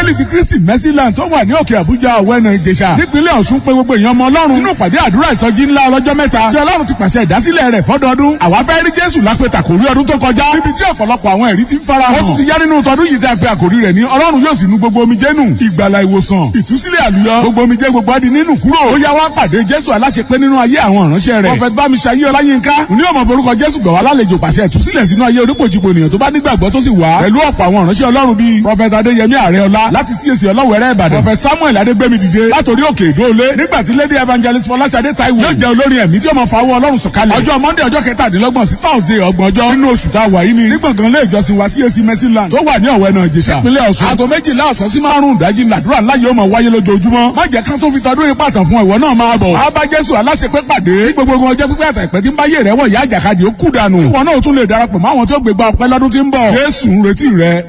áńgẹ́lì ti kristi mercyland tó wà ní òkè àbújá ọ̀wẹ́nà ìjẹsà nípínlẹ̀ ọ̀ṣun pé gbogbo èèyàn ọmọ ọlọ́run sínú ìpàdé àdúrà ìsọjí ńlá ọlọ́jọ́ mẹ́ta tí ọlọ́run ti pàṣẹ ìdásílẹ̀ rẹ̀ fọ́dọọdún àwa fẹ́ rí jésù lápẹ̀tà kò rí ọdún tó kọjá níbi tí ọ̀pọ̀lọpọ̀ àwọn ẹ̀rí ti ń fara hàn ó tún ti yá nínú tọdún yìí tí a pe àkòrí rẹ̀ ní ọlọ́run yóò sì nu gbogbo omijé nù ìgbàlà ìwòsàn ìtúsílẹ̀ àlùyọ gbogbo omijé gbogbo adi nínú kúrò ó yá wá pàdé jésù aláṣepé nínú ayé àwọn ìránṣẹ́ rẹ̀ prọfẹt bámiṣayé ọláyínká ní ọmọ forúkọ jésù gbà wá lálejò pàṣẹ ìtúsílẹ̀ sínú ayé onípòjìpò ènìyàn tó bá nígbàgbọ́ tó sì wá pẹ̀lú ọ̀pọ̀ àwọn ìránṣẹ́ ọlọ́run bíi prọfẹt adéyẹmí àrẹọlá láti csc ọlọ́wẹ̀rẹ́ ìbàdàn prọfẹt samuel adégbèmí dìde látòrí òkè ìdóolé nígbà tí lady evangelist fọláṣadé taiwo yóò jẹ́ olórin ẹ̀mí tí ó máa fawọ́ ọlọ́run sọ̀kalẹ̀ ọjọ́ monday ọjọ́ kẹtàdínlọ́gbọ̀n sí thursday ọgbọ̀n ọjọ́ nínú oṣù tá a wà yìí ni nígbàngàn lé ìjọsìn wa csc mercyland tó wà ní ọ̀wẹ́ náà jẹ̀ṣà ìpínlẹ̀ ọ̀ṣun aago méjìlá ọ̀sán sí márùn-ún ìdájí làdúrà ńlá yóò máa wáyé lójoojúmọ́ má jẹ́ kán tó fi tọdún yìí pàtàn fún ẹ̀wọ̀ náà máa bọ̀ abá jésù aláṣepé pàdé ní gbogbo ọjọ́ pípẹ́ àtàìpẹ́ tí ń bá yé rẹ̀ wọ̀ ìyá àjàkadì ó kú dànù ìwọ náà tún lè darapọ̀ mọ́ àwọn tó gbégbá ọpẹ́ lọ́dún tí ń bọ̀ jésù ń retí rẹ